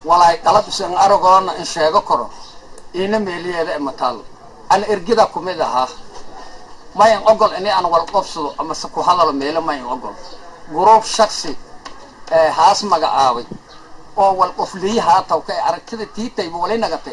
walaay qalad isan aragoona in sheego karo iina meeliyeeda imataal ana ergida kumid ahaa mayan ogol ini aan wal qobsado amase ku hadalo meelo mayan ogol guruub shaksi ee haas magacaabay oo wal qofliyi haataw ka aragtida tiitayba wali nagatay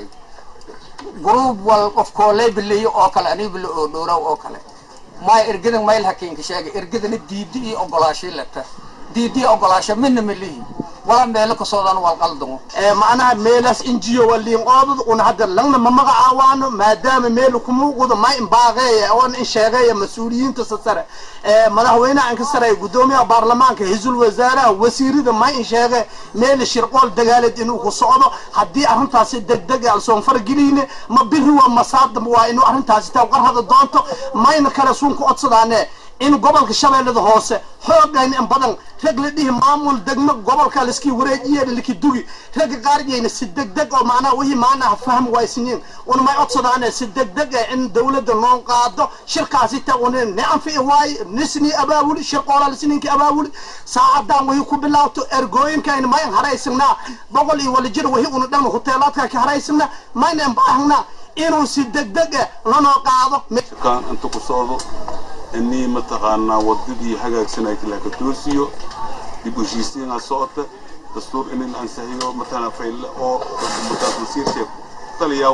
guruub wal qof kooley biliyo oo kale anii bilo oo dhowraw oo kale maya ergidan mayl hakiinka sheegay ergidana diidi iyo ogolaashii leta diidi iyo ogolaasho midna melihi wala meelo kasoodan wal qaldamo macnaha meelaas injiyo waliin qoobad una hadda langna ma magacaawaano maadaama meel kumuuqdo ma imbaaqeeya oona in sheegeeya mas-uuliyiinta sasare madaxweynaha inka sare gudoomiyaha baarlamaanka hisul wasaaraha wasiirada ma in sheege meel shirqool dagaaleed inuu ku socdo haddii arrintaasi degdeg alsoon fargeliyne ma biri waa masaadam waa inuu arrintaasi taa qarhada doonto mayna kale suun ku codsadaane in gobolka shabeellada hoose xoogayn in badan rag la dhihi maamul degmo gobolka liskii wareejiye liki dugi ragga qaariyayna si degdeg oo macnaha wixii macnaha fahm waysiniin una may codsadaane si degdeg eh in dawladda noo qaado shirkaasi ta una ne anfici waaye nisni abaawuli shirqoola lisniinki abaawuli saacadan wixii ku bilaabto ergooyinkayna mayn haraysanaa boqol iyo wala jir wixii una dhan huteelaadka ka haraysanaa mayna baahnaa inuu si degdeg eh lanoo qaado kan inta ku socdo inii mataqaanaa wadadii hagaagsanay laka toosiyo dib u heshiisiinaa socota dastuur in la ansaxiyo matala fayle oo mutaas masiirka taliyaw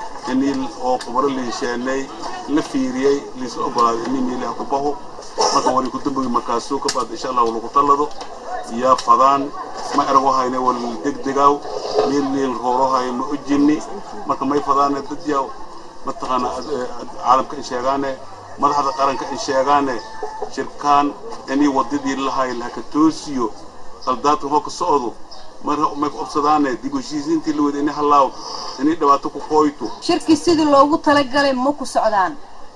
inii oo khubaro la hesheenay la fiiriyey liisa ogolaaday inii meelaha ku baho marka wali ku dambogi markaasuu ka baad insha allah lagu tallado yaa fadaan ma erago hayne wal degdegaaw meel meel roorohayo ma ujinni marka may fadaane dad yaa mataqaanaa caalamka in sheegaane madaxda qaranka ay sheegaane shirkaan inii wadadii lahay laka toosiyo qaldaadka hoo ka socdo mar may obsadaane dib u heshiisiintii la wada inay hallaaw inay dhibaato ku qooyto shirkii sidii loogu talagalay ma ku socdaan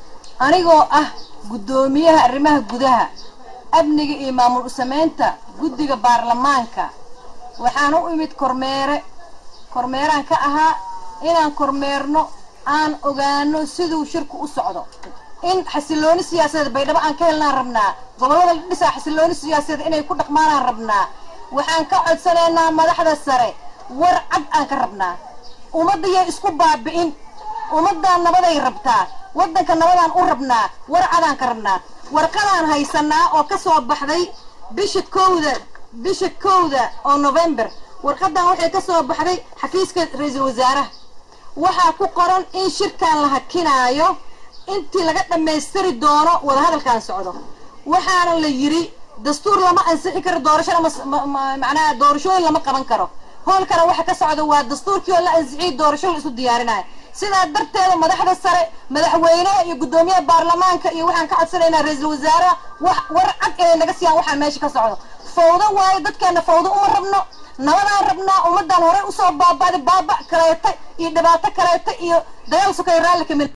anigoo ah guddoomiyaha arrimaha gudaha amniga iyo maamul u-samaynta guddiga baarlamaanka waxaan u imid kormeere kormeeraan ka ahaa inaan kormeerno aan ogaano siduu shirku u socdo in xasilooni siyaasadeed baydhabo aan ka helnaan rabnaa gobollada la dhisaa xasilooni siyaasadeed inay ku dhaqmaanaan rabnaa waxaan ka codsanaynaa madaxda sare war cad aan ka rabnaa ummaddayay isku baabi'in ummaddan nabaday rabtaa waddanka nabadaan u rabnaa war cadaan ka rabnaa warqadaan haysanaa oo ka soo baxday bisha kowda bisha kowda oo november warqadan waxay ka soo baxday xafiiska ra-iisul wasaaraha waxaa ku qoran in shirkan la hakinaayo intii laga dhammaystiri doono wadahadalkan socdo waxaana la yidhi dastuur lama ansixi karo doorashona macnaha doorashooyin lama qaban karo hoolkana waxa ka socda waa dastuurkii oo la ansixiyey doorasho la isu diyaarinayo sidaa darteeda madaxda sare madaxweynaha iyo guddoomiyaha baarlamaanka iyo waxaan ka codsanaynaa ra-iisul wasaaraha wax war cad inay naga siiyaan waxaan meesha ka socdo fawdo waayo dadkeena fawdo uma rabno nabadaan rabnaa ummadaan horey usoo baaba'day baaba kaleeta iyo dhibaato kaleeta iyo dagaal sukay raalli kamid